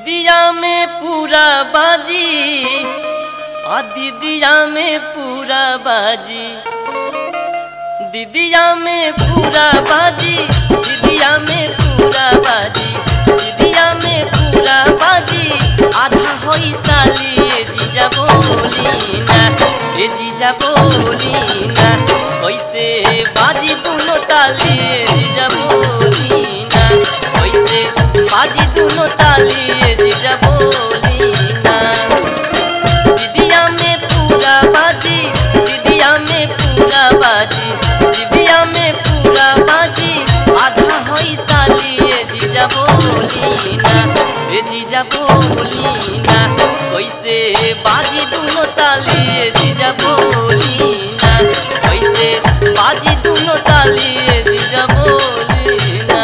दीदिया में पूरा बाजी आ दीदिया में पूरा बाजी दीदिया में पूरा बाजी दीदिया में पूरा बाजी दीदिया में पूरा बाजी आधा होई साली ए जीजा बोली ना ए जीजा बोली ना कैसे बाजी दोनों ताली ए जीजा बोली ना कैसे बाजी दोनों ताली ए जीजा बोली ना दीदिया में पूरा बाजी दीदिया में पूरा बाजी दीदिया में पूरा बाजी आधा होई साली ए जीजा बोली ना ए जीजा बोली ना कैसे बाजी दोनों ताली ए जीजा बोली ना कैसे बाजी दोनों ताली ए जीजा बोली ना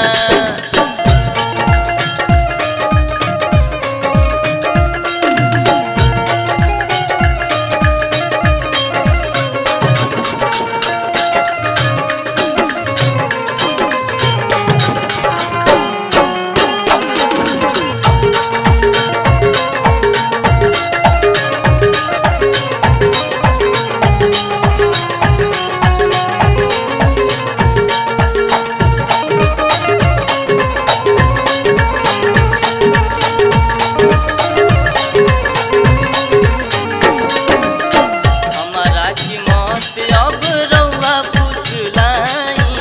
हमारा की मौत अब रउआ पुछलाई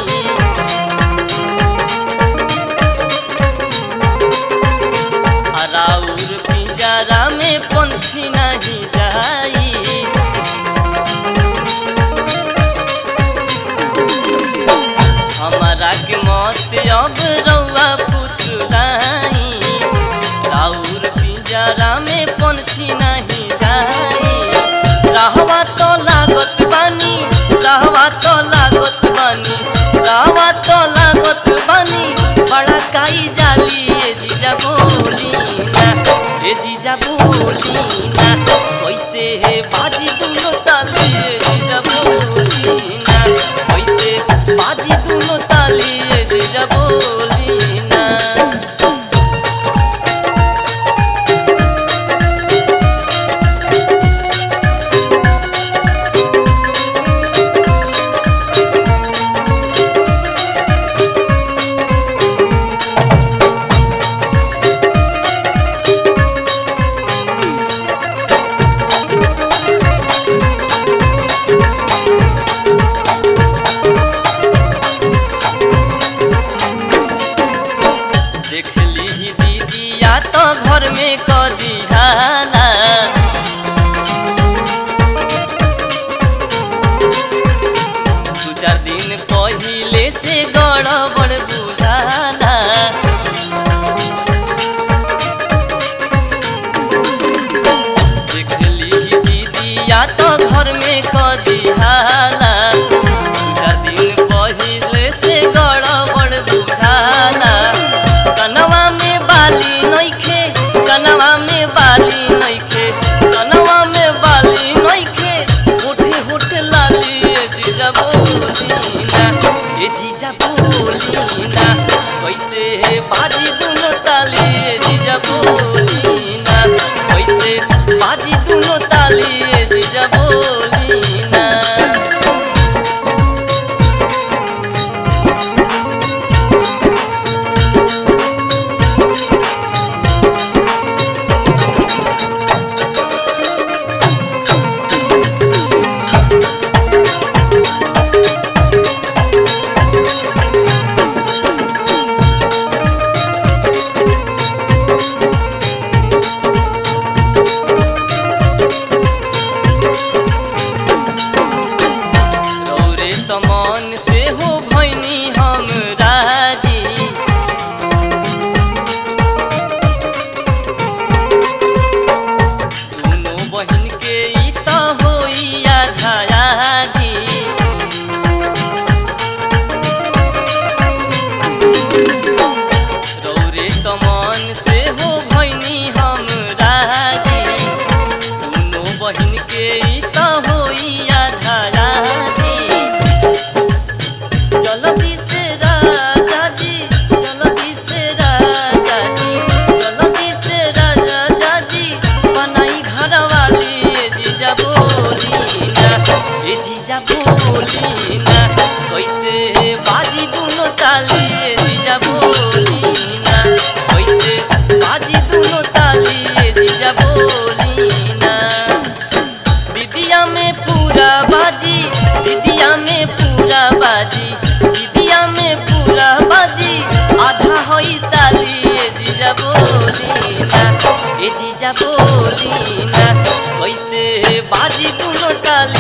अराउर पिंजरा में पंछी नहीं जाई हमारा के मौत अब रउआ पुछलाई राउर पिंजरा में पंछी नहीं जाई रहवा तो लागत बानी रहवा तो लागत बानी रहवा तो लागत बानी बड़ा काई जाली ए जीजा बोली ना ए जीजा बोली ना कैसे हे बाजी दुनो ताली ए जीजा बोली ना कैसे बाजी दुनो ताली ए जीजा बोली ना देख ली दीदी या तो घर में कदी हाला दू चार दिन पहिले से गड़बड़ बुझाला देख ली दीदी या तो घर में कदी हाला दू चार दिन पहिले से गड़बड़ बुझाला कनवा में बाली नइखे कनवा में बाली नइखे कनवा में बाली नइखे होठे होठे लाली ए जीजा बोली ना ए जीजा बोली ना कैसे बाजी दुनो ताली ए जीजा बोली ना कैसे बाजी दुनो ताली ए जीजा बोली ना जीजा बोली ना कैसे बाजी दुनो टाली